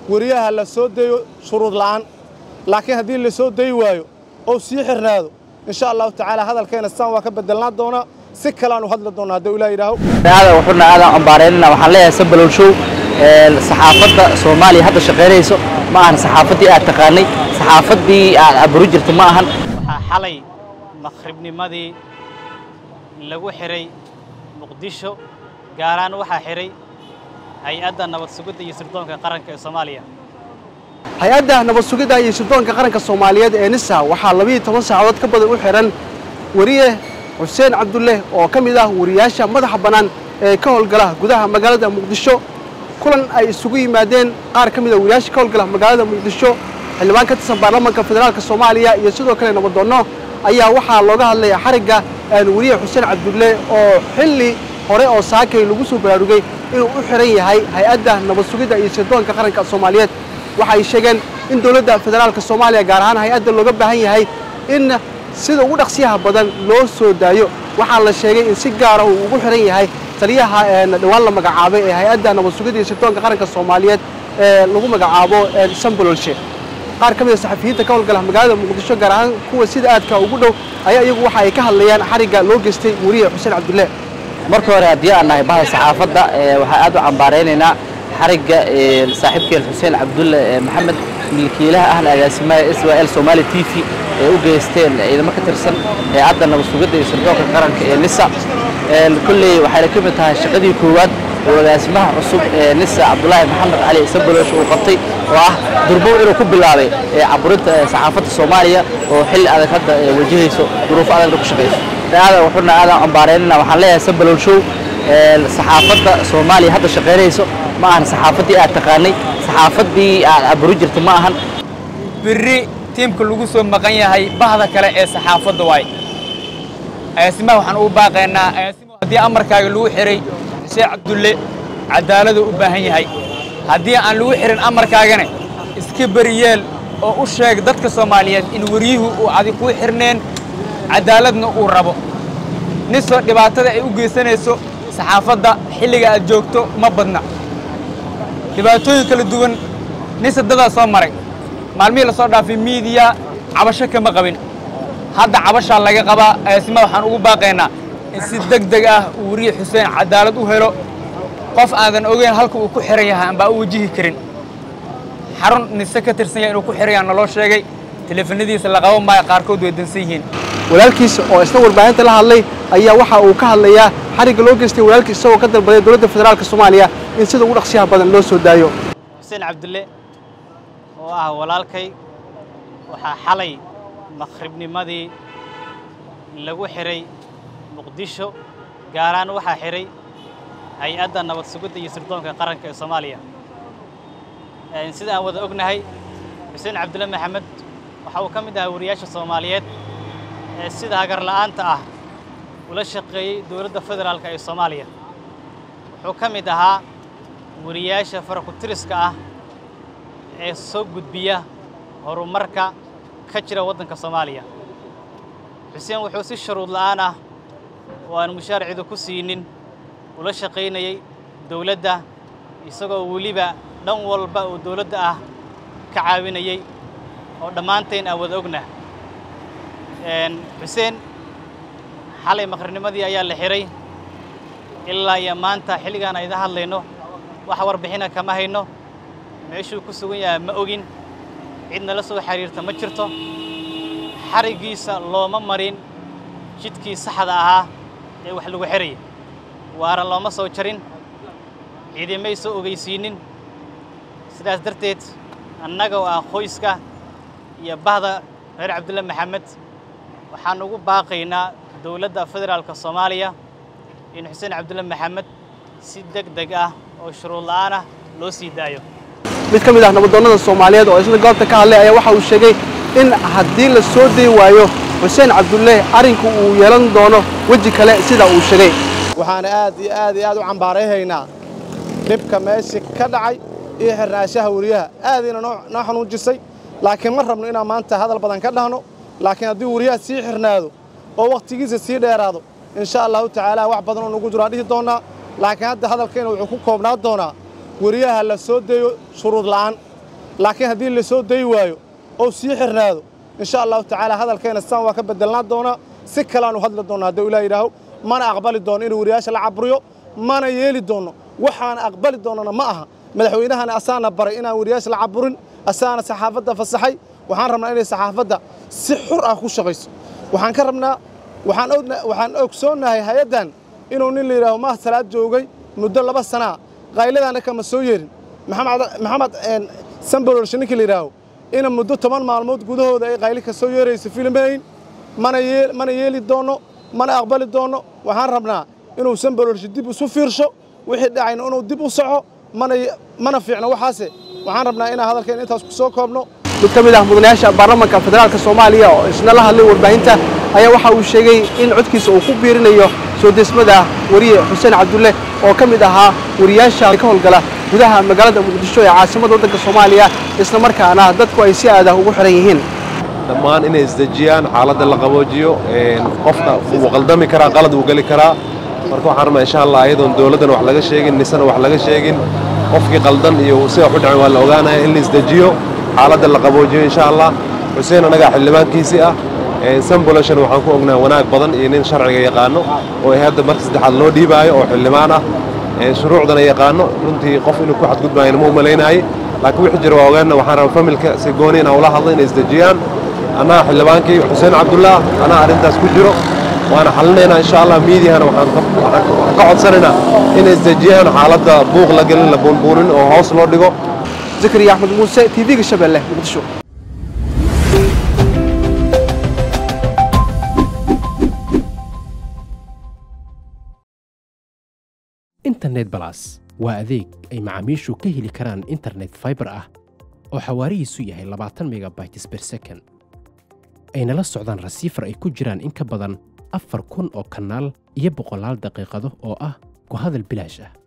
weriyaha la soo dayo shuruud la'aan laakiin haddii la soo dayi waayo oo sii xirnaado insha allahu tacaala hadalkeena saan waa ka bedelnaan doonaa si kaleaan u hadli doonaa hadduu ilaah yidhaaho aadan wuxuuna aadan ambaareynina waxaan leeyahay sabalow show saxaafadda soomaaliya hadda shaqaynayso ma ahan saxaafaddii aad taqaanay saxaafaddii aad aburu jirta ma ahan waxaa xalay maqribnimadii lagu xiray muqdisho gaaraan waxaa xiray hay-adda nabad sugidda iyo sirdoonka qaranka ee soomaaliya hay-adda nabad sugidda iyo sirdoonka qaranka soomaaliyeed ee nisa waxaa labiiyo toban saacadood ka badan u xihan weriye xuseen cabdulle oo ka mid ah wariyaasha madaxa bannaan ee ka howlgala gudaha magaalada muqdisho kulan ay isugu yimaadeen qaar ka mid a wariyaasha ka howlgala magaalada muqdisho xildhibaan ka tirsan baarlamaanka federaalka soomaaliya iyo sidoo kale nabadoonno ayaa waxaa looga hadlaya xarigga weriye xuseen cabdulle oo xilli hore oo saakay lagu soo baraarugay inuu u xihan yahay hay-adda nabad sugidda iyo sirdoonka qaranka soomaaliyeed waxay sheegeen in dowladda federaalka soomaaliya gaar ahaan hay-adda looga baahan yahay in sida ugu dhaqsiyaha badan loo soo daayo waxaa la sheegay in si gaara uu ugu xihan yahay taliyaha dhowaan la magacaabay ee hay-adda nabad sugidda iyo sirdoonka qaranka soomaaliyeed ee lagu magacaabo sambololshe qaar ka mid a saxafiyiinta ka howlgala magaalada muqdisho gaar ahaan kuwa sida aadka ugu dhow ayaa iyagu waxa ay ka hadlayaan xarigga loo geystay weriye xuseen cabdulle marka hore haddii aan nahay bahda saxaafadda waxaa aad u cambaaraynaynaa xarigga saaxiibkeen xuseen cabdulle maxamed milkiilaha ahna agaasimaha s y l somaali t v ee u geysteen ciidamo ka tirsan hay-adda nabad sugidda iyo sirdoonka qaranka ee nisa kolley waxayna ka mid tahay shaqadii koowaad oo agaasimaha cusub ee nisa cabdulaahi maxamed cali sabolosh uu qabtay oo ah durbow inuu ku bilaabay caburinta saxaafadda soomaaliya oo xilli adag hadda wajahayso duruufo adagna ku shaqayso aadan wuxuuna aadan ambaareynina waxaan leeyahay sabalow show saxaafadda soomaaliya hadda shaqaynayso ma ahan saxaafaddii aad taqaanay saxaafaddii aad aburu jirta ma ahan berri tiimka lagu soo maqan yahay bahda kale ee saxaafadda waay agaasimaha waxaan ugu baaqaynaa agaasimahu haddii amarkaaga lagu xihay xuseen cabdulle cadaaladu u baahan yahay haddii aan lagu xihin amarkaagana iska beriyeel oo u sheeg dadka soomaaliyeed in weryuhu uu adig kuu xirneen cadaaladna uu rabo nisoo dhibaatada ay u geysanayso saxaafadda xilliga aad joogto ma badna dhibaatooyin kala duwan nisa dadaa soo maray maalmihii la soo dhaafay miidiya cabasho kama qabin hadda cabashaa laga qabaa agaasima waxaan ugu baaqaynaa in si deg deg ah uu weriye xuseen cadaalad u helo qof aadan ogeyn halka uu ku xihan yahay ambaa u wajihi karin xarun nise ka tirsan yahay inuu ku xihan yaha naloo sheegay teleefanadiisa la qaban maayo qaarkood way dansan yihiin walaalkiisa oo isna warbaahinta la hadlay ayaa waxa uu ka hadlayaa xarigga loo geystay walaalkiis isagoo ka dalbaday dowladda federaalka soomaaliya in sida ugu dhaqsiyaha badan loo soo daayo xuseen cabdulle oo ah walaalkay waxaa xalay maqribnimadii lagu xiray muqdisho gaaraan waxaa xiray hay-adda nabad sugidda iyo sirdoonka qaranka ee soomaaliya sida aan wada ognahay xuseen cabdulle maxamed waxa uu ka mid ahaa wariyaasha soomaaliyeed ee sida hagar la'aanta ah ula shaqeeyey dowladda federaalka ee soomaaliya wuxuu ka mid ahaa wariyaasha farakutiriska ah ee soo gudbiya horumarka ka jira waddanka soomaaliya xuseen wuxuu si shuruud la'aan ah oo aan mushaarcidu ku siinin ula shaqaynayey dowladda isagoo weliba dhan walba oo dowladda ah ka caawinayey oo dhammaantayn aan wada ogna xuseen xalay maqrinimadii ayaa la xihay ilaa iyo maanta xilligaan ayda hadlayno wax warbixina kama hayno meeshuu ku sugan yahay ma ogin cid nala soo xiriirta ma jirto xariggiisa looma marin jidkii saxda ahaa ee wax lagu xihaya waara looma soo jarin ciidamay soo ogeysiinin sidaas darteed annaga oo ah qoyska iyo bahda reer cabdulle maxamed waxaan ugu baaqaynaa dowladda federaalka soomaaliya in xuseen cabdulle maxamed si deg deg ah oo shuruud la'aan ah loo sii daayo mid ka mid ah nabadoonnada soomaaliyeed oo isna goobta ka hadlay ayaa waxa uu sheegay in haddii la soo dayi waayo xuseen cabdulle arrinku uu yeelan doono weji kale sida uu sheegay waxaana aad iyo aad iyo aad u cambaarayhaynaa dhibka meeshii ka dhacay iyo xirnaashaha weriyaha aadayna noo noo xanuujisay laakiin ma rabno inaan maanta hadal badan ka dhahno laakiin haddii weriyaha sii xirnaado oo wakhtigiisa sii dheeraado insha allahu tacaala wax badan oo nagu jiraan dhihi doonnaa laakiin hadda hadalkayna wuxuu ku koobnaa doonaa weriyaha la soo dayo shuruud la'aan laakiin haddii lasoo dayi waayo oo sii xirnaado insha allahu tacaala hadalkayna saan waa ka bedelnaan doonaa si kaleaanu hadli doonnaa hadduu ilah yidhaaho mana aqbali doono inuu wariyaasha la caburiyo mana yeeli doonno waxaana aqbali doonnana ma aha madaxweynahana asaana baray inaan wariyaasha la caburin asaana saxaafadda fasaxay waxaan rabnaa inay saxaafadda si xur ah ku shaqayso waxaan ka rabnaa waxaan ogna- waxaan ogsoonnahay hay-addan inuu nin la yidhaaho maah salaad joogay muddo laba sanaa qayladaana kama soo yeerin maxamed maxamed een, sambololshe ninkii la yidhaaho ina muddo toban maalmood gudahooda ay qayli ka soo yeerayso filmayn mana yee mana yeeli doonno mana aqbali doonno waxaan rabnaa inuu sambololshe dib isu fiirsho wixii dhacayna inuu dib u soco mana ye- mana fiicno waxaase waxaan rabnaa inaan hadalkeen intaas ku soo koobno mid ka mid ah mudanayaasha baarlamaanka federaalka soomaaliya oo isna la hadlay warbaahinta ayaa waxa uu sheegay in codkiisa uu ku biirinayo soo deesmada wariye xuseen cabdulle oo ka mid ahaa wariyaasha ka howlgala gudaha magaalada muqdisho ee caasimadda waddanka soomaaliya isla markaana dadku ay si aadah ugu xiran yihiin dhammaan inay isdejiyaan xaaladda la qaboojiyo een, qofka wuu qaldami karaa qalad wuu geli karaa marka waxaan rabnaa insha allah ayadoon dowladdan wax laga sheegin nisana wax laga sheegin qofkii qaldan iyo sida wax u dhacay waa la ogaanaya in la isdejiyo xaaladda la qaboojiyo insha allah xuseen annagaa xildhibaankiisii ah een, samboloshan waxaan ku ognaa wanaag badan iyo nin sharciga yaqaano oo ay hadda marka saddexaad loo dhiibaayo oo xildhibaan ah een, shuruucdana yaqaano runtii qof inuu ku xadgudbaayana ma u malaynaayey laakiin wixii jira waa ogaana waxaan rabaa familka si gooni inaan ula hadlo inay isdejiyaan annaga xildhibaankii xuseen cabdullah anaa arrintaas ku jiro waana xalinaynaa insha allah miidiyahana waxaan ka- waxaan ka waxaan ka codsanaynaa inay isdejiyaan xaaladda buuq la gelin la buunbuunin oo hoos loo dhigo zakariya axmed muuse tv-ga shabeelle muqdisho internet balas waa adeeg ay macaamiishu ka heli karaan internet fiber ah oo xawaarihiisu yahay labaatan megabytes per second ayna la socdaan rasiifar ay ku jiraan in ka badan afar kun oo kanaal iyo boqolaal daqiiqado oo ah ku hadal bilaash ah